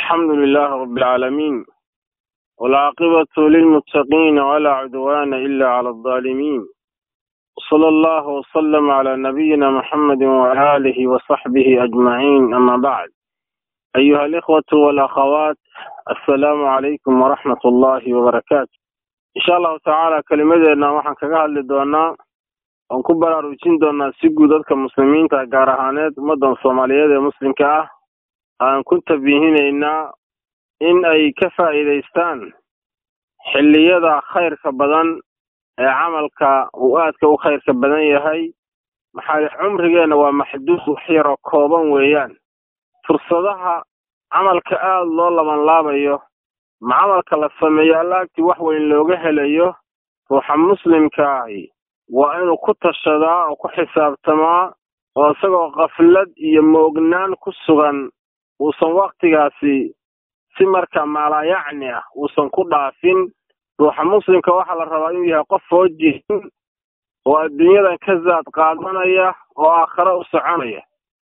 الحمد لله رب العالمين والعاقبة للمتقين ولا عدوان إلا على الظالمين وصلى الله وسلم على نبينا محمد وآله وصحبه أجمعين أما بعد أيها الإخوة والأخوات السلام عليكم ورحمة الله وبركاته إن شاء الله تعالى كلمتنا waxaan kaga hadli doonaa oon ku baraarujin doonaa si guud dadka muslimiinta gaar ahaaneed ummadan soomaaliyeed ee muslimka ah aan ku tabiihinaynaa in ay ka faa'iidaystaan xilliyada khayrka badan ee camalka uu aadka u khayrka badan yahay maxaa cumrigeenna waa maxduud wax yaroo kooban weeyaan fursadaha camalka aada loo labanlaabayo ma camalka la sameeyo allaagtii wax weyn looga helayo ruuxa muslimkaahi waa inuu ku tashadaa oo ku xisaabtamaa oo isagoo kaflad iyo moognaan ku sugan uusan waktigaasi si marka maalaayacni ah uusan ku dhaafin ruuxa muslimka waxaa la rabaa inuu yahay qof foojihin oo adduunyadan ka zaad qaadanaya oo aakhare u soconaya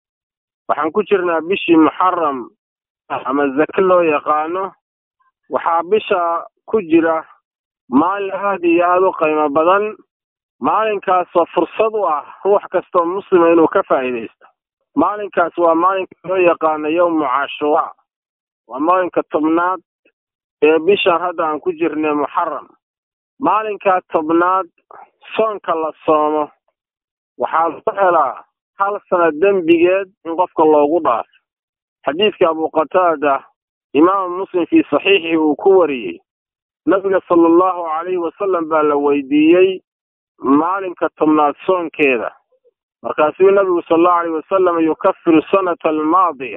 waxaan ku jirnaa bishii muxaram ama zake loo yaqaano waxaa bisha ku jira maalin aada iyo aada u qiimo badan maalinkaasoo fursad u ah ruux kastoo muslima inuu ka faa'iidaysto maalinkaas waa maalinka loo yaqaano yowmu cashuura waa maalinka tobnaad ee bishan hadda aan ku jirnay muxaram maalinkaa tobnaad soonka la soomo waxaa lagu helaa hal sana dembigeed in qofka loogu dhaafo xadiidka abu qataada imaamu muslim fii saxiixii uu ku wariyey nabiga sala allahu calayhi wasalam baa la weydiiyey maalinka tobnaad soonkeeda markaasuu nabigu sala allahu alayh wasalam yukafiru sanata almaadiya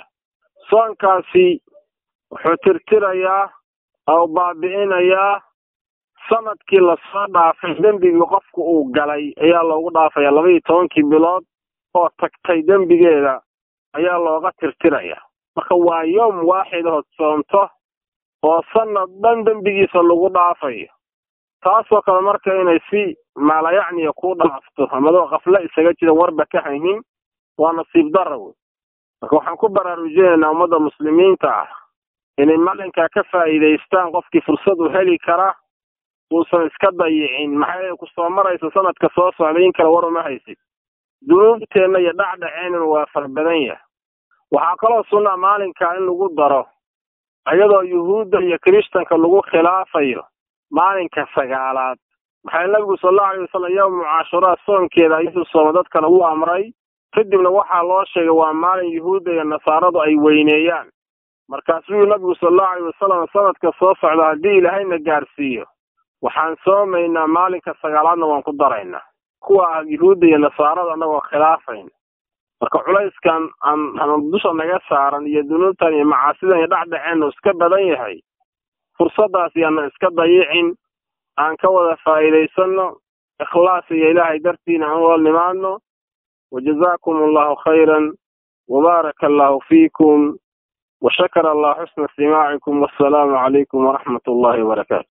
soonkaasi wuxuu tirtirayaa oo baabi'inayaa sanadkii lasoo dhaafay dembigii qofku uu galay ayaa loogu dhaafaya laba iyo tobankii bilood oo tagtay dembigeeda ayaa looga tirtiraya marka waa yowm waaxid ood soomto oo sanad dhan dembigiisa lagu dhaafayo taasoo kale marka inay si maalayacniya ku dhaafto amadoo kafle isaga jira warba ka haynin waa nasiib dara wey marka waxaan ku baraarujinaynaa ummadda muslimiinta ah inay maalinkaa ka faa'iidaystaan qofkii fursad u heli kara uusan iska dayicin maxaa yeele ku soo maraysa sanadka soo socda in kale war uma haysid dunuubteenna iyo dhacdhaceennuna waa fara badan yahay waxaa kaloo sunnaa maalinkaa in lagu daro iyadoo yuhuudda iyo kirishtanka lagu khilaafayo maalinka sagaalaad maxaa nabigu sala allahu alay wasalam yowmu cashuraa soonkeeda ayuu sooma dadkana u amray kadibna waxaa loo sheegay waa maalin yuhuudda iyo nasaaradu ay weyneeyaan markaasuu nabigu sala allahu alayh wasalam sanadka soo socda haddii ilaahayna gaarsiiyo waxaan soomaynaa maalinka sagaalaadna waan ku daraynaa kuwa ah yuhuudda iyo nasaarada annagoo khilaafayna marka culayskan aan dusha naga saaran iyo dunuubtan iyo macaasidan iyo dhacdhaceennu iska badan yahay fursaddaas yaanan iska dayicin aan ka wada faa'iidaysanno ikhlaas iyo ilaahay dartiina aan wada nimaadno wajazaakum allahu khayran wabaaraka allahu fiikum washakara allah xusna istimaacikum wassalaamu calaykum waraxmat ullahi wabarakaatu